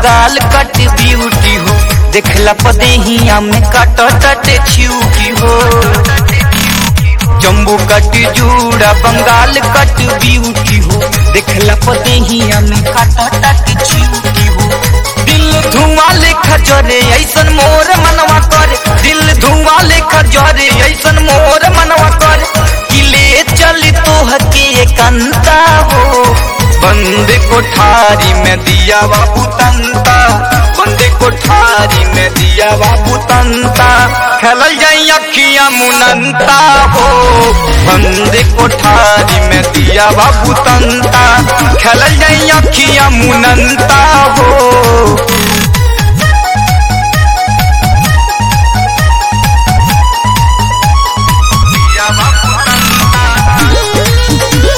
बंगाल कट beauty हो देखला पदेहिया में कट टट छिउकी हो जम्बू कट जूड़ा बंगाल कट ब्यूटी हो देखला पदेहिया में कट टट छिउकी हो दिल धुआं लेखा जरे ऐसन मोर मनवा कर दिल धुआं लेखा जरे ऐसन मोर मनवा कर किले चल तोह के कंता हो बंद कोठारी में दिया बाबू तंता बंद कोठारी में दिया बाबू तंता खेलल जाई अखियां मुनंता हो बंद कोठारी में दिया बाबू तंता खेलल जाई अखियां मुनंता हो दिया बाबू तंता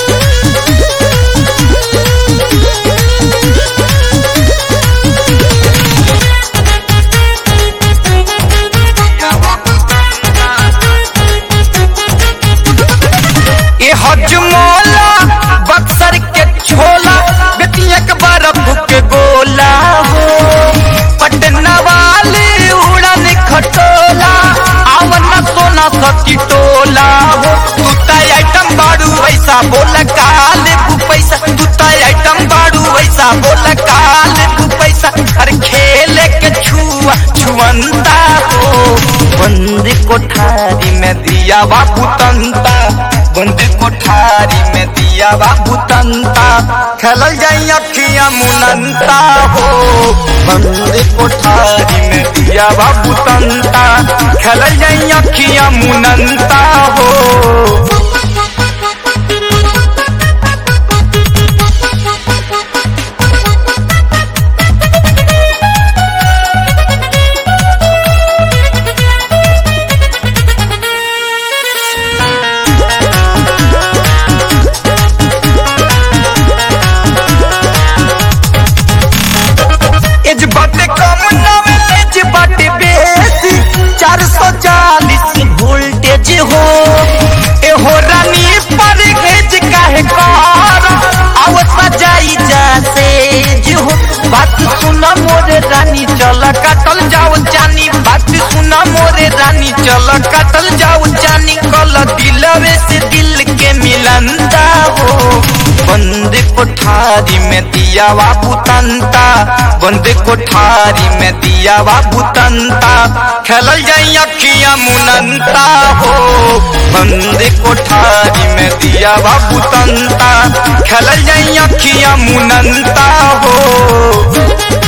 ये हजमोला बक्सर के छोला बेतिया के बर्फ के गोला हो पटना वाले उड़न खटोला आवना सोना सती टोला हो तू ताई आइटम बाड़ू वैसा बोला काले तू पैसा तू ताई आइटम बाड़ू वैसा बोला काले तू पैसा अरे खेले के छुआ छुअंता हो बंद कोठारी में दिया बाबू तंता बंद कोठारी में दिया बाबू तंता खेलल जाई अखियां मुनंता हो बंद कोठारी में दिया बाबू तंता खेलल जाई अखियां मुनंता हो एज बाटे कम नॉलेज बाटे बेसी चार सौ चालीस वोल्टेज हो ए हो रानी पर घेज काहे कर आवता जाई जासेज हो बात सुना मोरे रानी चल काटल जाओ जानी बात सुना मोरे रानी चल काटल जाओ जानी कल दिलवे से दिल के मिलंदा हो बंद कोठारी में दिया बाबू तंता बंद कोठारी में दिया बाबू तंता खेलल जाई अखियां मुनंता हो बंद कोठारी में दिया बाबू तंता खेलल जाई अखियां मुनंता हो